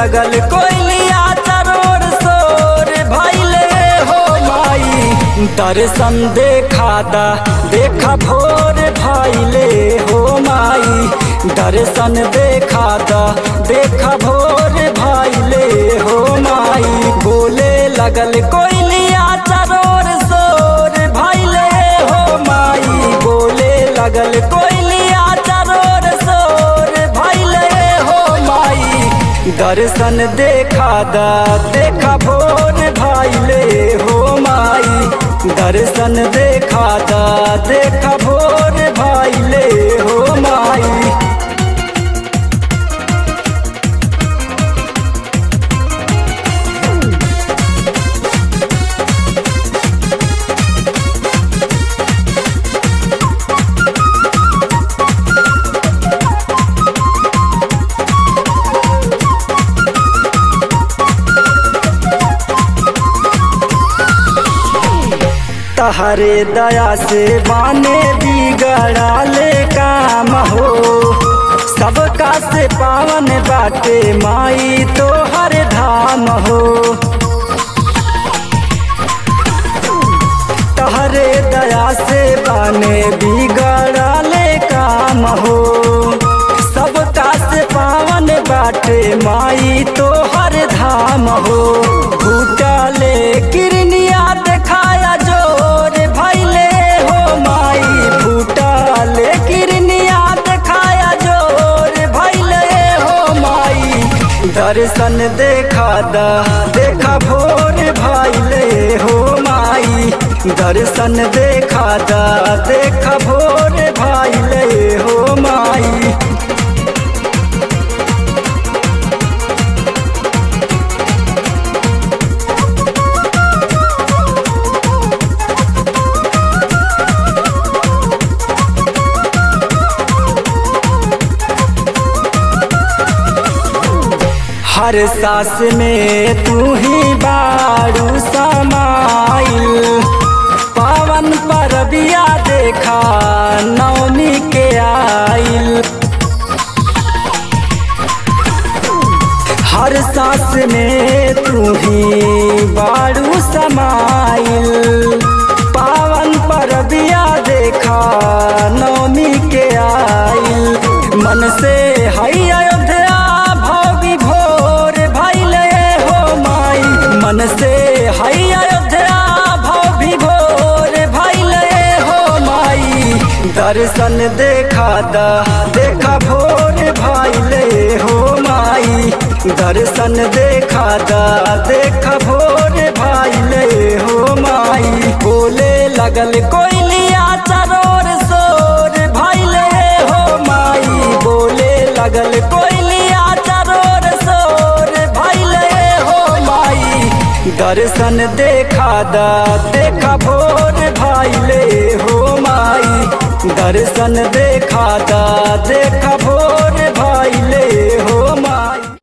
लगल कोयलिया चरोर सोर भैले हो माई दर्शन देखा दा देखा भोर भैले हो माई दर्शन देखा दा देखा भोर भैले हो माई बोले लगल कोयलिया चरोर सोर भैले हो माई बोले लगल कोयलिया चरोर सोर भैले हो माई दर्शन देखा दा देखा भोर भैले हो माई दर्शन देखा दा देखा भोर भैले हो माई तहरे दया से बाने बिगड़ाले काम हो सबका से पावन बाटे माई तो हर धाम हो तहरे दया से बाने बिगड़ाले काम हो सबका से पावन बाटे माई तो हर धाम हो भूटाले किरनिया देखाया जोर भैले हो माई भूटाले किरनिया देखाया जोर भैले हो माई दर्शन देखा दा देखा भोर भैले हो माई दर्शन देखा दा देखा भोर भैले हो माई हर सास में तू ही बारू समाइल पावन परबिया देखा नवमी के आइल हर सास में तू ही बारू समाइल पावन परबिया देखा नवमी के आइल मन से हई अयोध्या भोगी भोर भैले हो माई मन से हई अयोध्या भोगी भोर भैले हो माई दर्शन देखा दा देखा भोर भैले हो माई दर्शन देखा दा देखा भोर भैले हो माई बोले लगल कोयलिया चरोर सोर भैले हो माई बोले लगल कोयलिया चरोर सोर भैले हो माई दर्शन देखा दा देखा भोर भैले हो माई दर्शन देखा दा देखा भोर